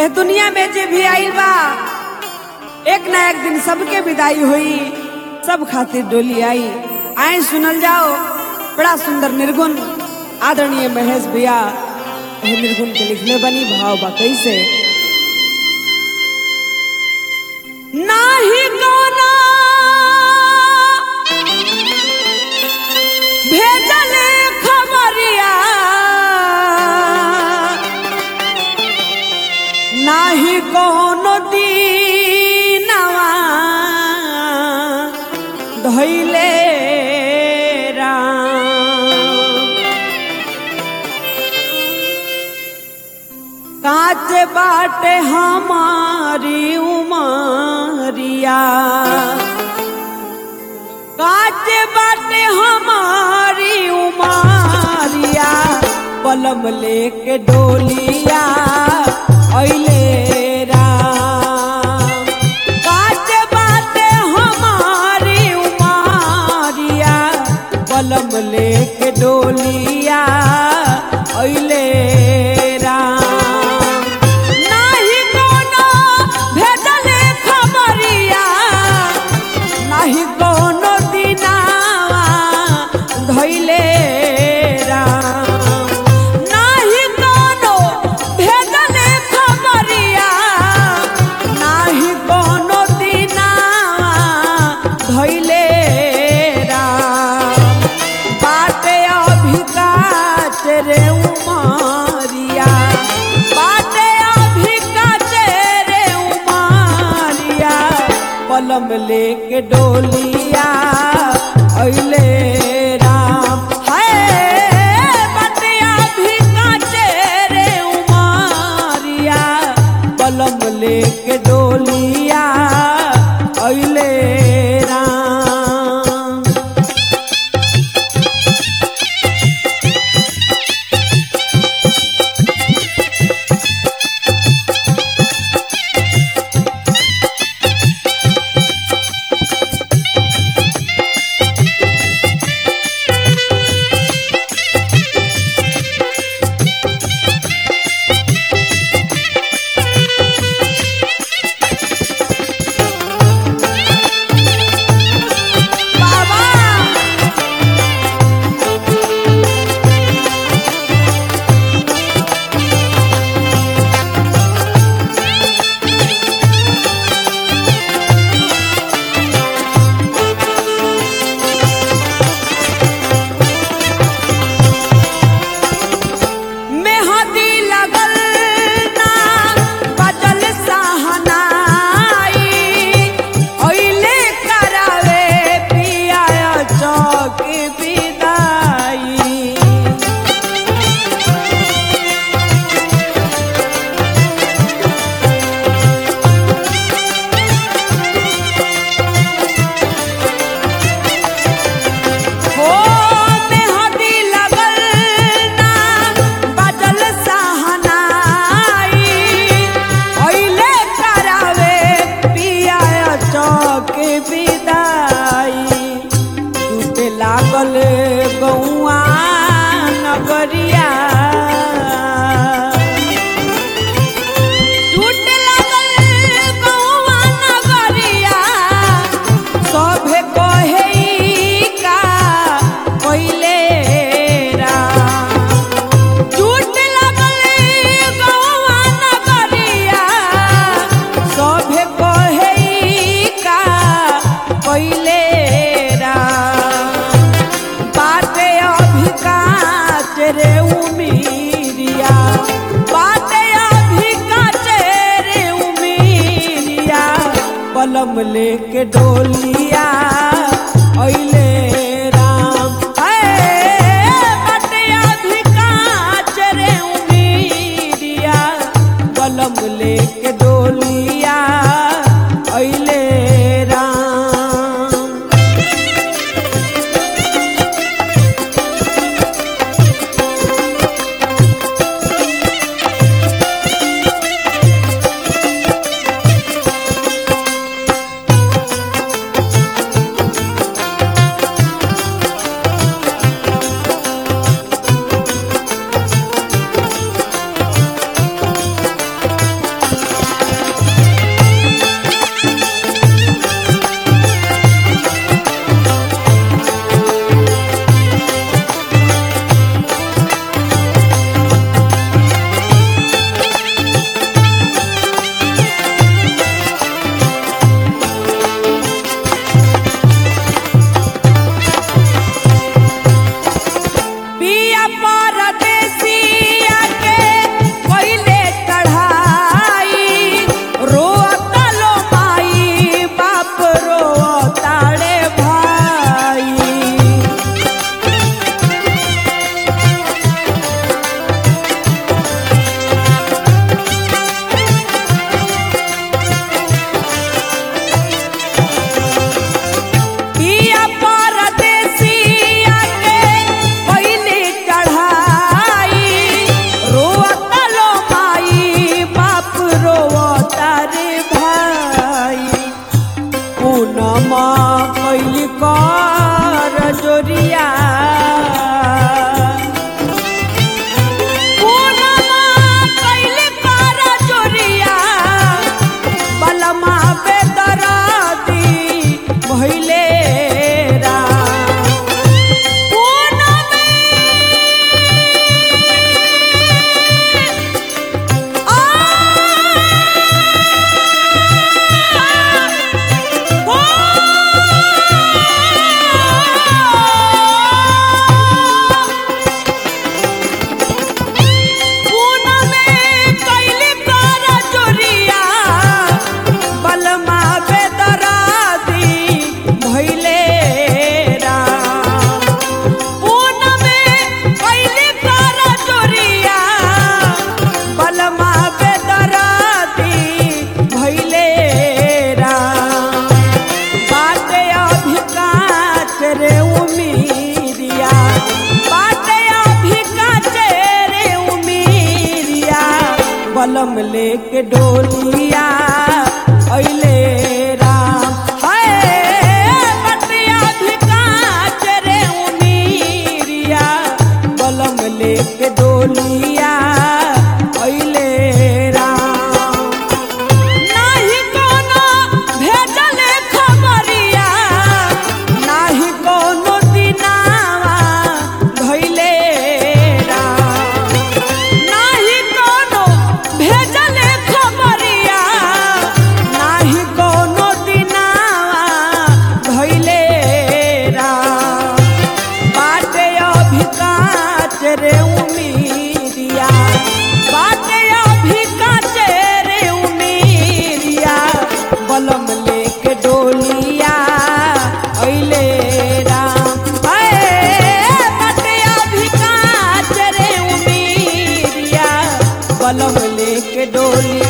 एह दुनिया में जे भी आइल बा एक ना एक दिन सबके विदाई हुई सब खातिर डोली आई आए सुनल जाओ बड़ा सुंदर निर्गुण आदरणीय महेश भैया एह निर्गुण के लिखले बनी भाव बा कैसे नाही कोना भेजले खबरिया नाही कोनो दीनवा धैले राम काच बाटे हमारी उमरिया काच बाटे हमारी उमरिया पलम लेके डोलिया अइले राम काच बाटे हमारी उमरिया पलम लेके डोलिया अइले राम नाही कोनो भेजले खबरिया नाही कोनो दिनावा धैले राम नाही कोनो भेजले खबरिया नाही कोनो दिनावा धैले राम बाटे अभी काच रे उमारिया बाटे अभी काच रे उमारिया पलम लेके डोलिया अइले राम हाय बाटे अभी काच रे उमारिया पलम लेके डोलिया अइले राम बाबा मेहदी लगल ना बजल सहनाई ओइले करावे पिया चौक विदाई हो मेहदी लगल ना बजल सहनाई ओइले करावे पिया चौक विदाई टूटे लागल गौआ नगरिया टूटे लागल गौआ नगरिया सभे कहे ई का पहिले राम टूट लागल गौआ नगरिया सभे कहे ई का पहिले राम बाटे अभी काच रे उमीरिया बाटे अभी काच रे उमीरिया पलम लेके डोलिया अइले राम हाय बाटे अभी काच रे उमीरिया पलम लेके डोलिया अइले राम जोरिया पूनमा कैली कर जोरिया बलमा बेदरादी भइले राम पूनमे बलमा बेदरादी भइले राम पूनमे कैली कर जोरिया बलमा बेदरादी भइले राम बाटे अभी काच रे उमीरिया बाटे अभी काच रे उमीरिया बलम लेके डोलिया अइले राम हाय बाटे अभी काच रे उमीरिया बलम लेके डोलिया अइले राम नाही कोनो भेजल खबरिया नाही कोनो दिनावा भइले राम नाही कोनो भेजल खबरिया नाही कोनो दिनावा भइले राम बाटे अभी काच रे उमीरिया बाटे अभी काच रे उमीरिया बलम लेके डोलिया अइले राम हाय बाटे अभी काच रे उमीरिया बलम लेके डोलिया